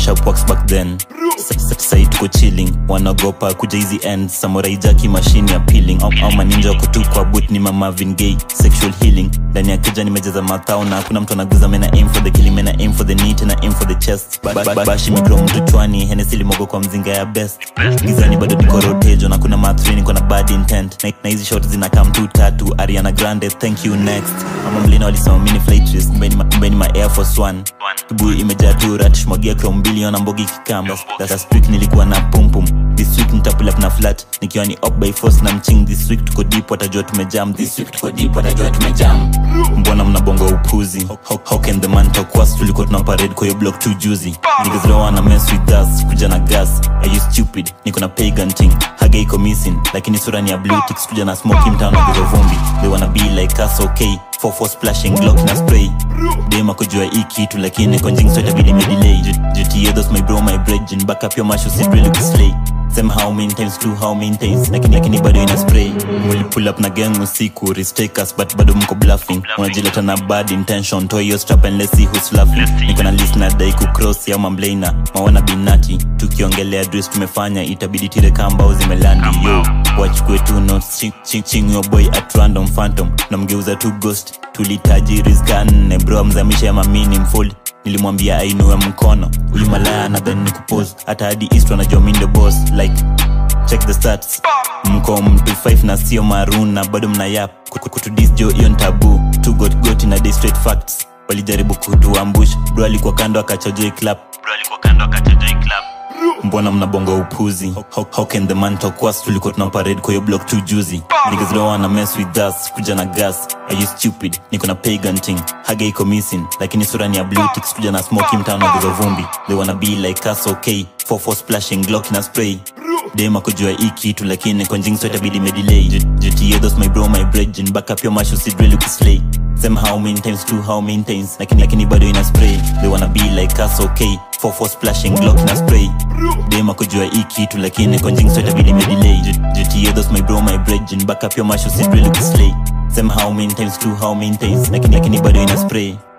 sharp works back then Sa- sa- sai tuko chilling wanaogopa kuja hizi end samurai jaki mashine ya peeling au, au maninja wako tu kwa boot ni mama Marvin Gaye sexual healing ndani ya keja nimejeza mathao na hakuna mtu anaguza mena aim for the killing mena aim for the knee tena aim for the chest ba, ba, ba, bashi mikro mtu chwani Hennessy limogo kwa mzinga ya best gizani bado niko rotejo na kuna mathri niko na bad intent na, na hizi shot zinakaa mtu tatu Ariana Grande thank you next mama mlina walisema mini flight risk mbeni ma, mbeni ma Air Force One kibui imejaa tu rat shmwagia chrome billion mbogi kikam last week nilikuwa na pum pum this week nitapull up na flat nikiwa ni up by force na mching this week tuko deep watajua tumejam this week tuko deep watajua tumejam mbona mnabonga upuzi how, how can the man talk was tulikuwa tuna parade kwa hiyo block too juicy niggas don't wanna mess with us kuja na gas are you stupid niko na pagan thing haga iko missing lakini sura ni ya blue ticks kuja na smoky mtano wa vumbi they wanna be like us okay 44 splashing glock na spray dema kujua hii kitu lakini konjing so itabidi medelay jutie those my bro my brethren back up your mash usit really kuslay same how many times to how many times lakini lakini bado ina spray muli pull up na gang usiku restake us but bado mko bluffing unajileta na bad intention toa hiyo strap and let's see who's laughing niko na list na dai ku cross ya mamblena mawana binati tukiongelea dress tumefanya itabidi tire kamba au zimelandi yo wachukue tu notes ching, ching, ching your boy at random phantom namgeuza tu ghost tulitaji rizka nne bro amzamisha ya mamini mfold nilimwambia ainue mkono huyu malaya nadhani ni kupose hata hadi east wanajua mi ndio boss like check the stats mko mtu 5 na sio maroon na bado mna yap Kutu- kutudis jo hiyo ni tabu tu got got na day straight facts walijaribu kutuambush bro alikuwa kando akachojoi clap bro alikuwa kando akachojoi clap mbona mnabonga upuzi how, how, how can the man talk was tulikuwa tuna parade kwa hiyo block too juicy niggas don't wanna mess with us kuja na gas are you stupid niko na pagan thing haga iko missing lakini sura ni ya blue ticks kuja na smoky mtano wa vumbi they wanna be like us okay 44 splashing glock na spray dema kujua hii kitu lakini konjing so itabidi medelay jutie those my bro my brethren back up your mash usit really kuslay same how many times to how many times lakini lakini bado ina spray they wanna be like us okay 44 splashing glock na spray dema kujua hii kitu lakini konjing so itabidi medelay jutie those my bro my brethren back up your mash usit really kuslay same how many times to how many times lakini lakini bado ina spray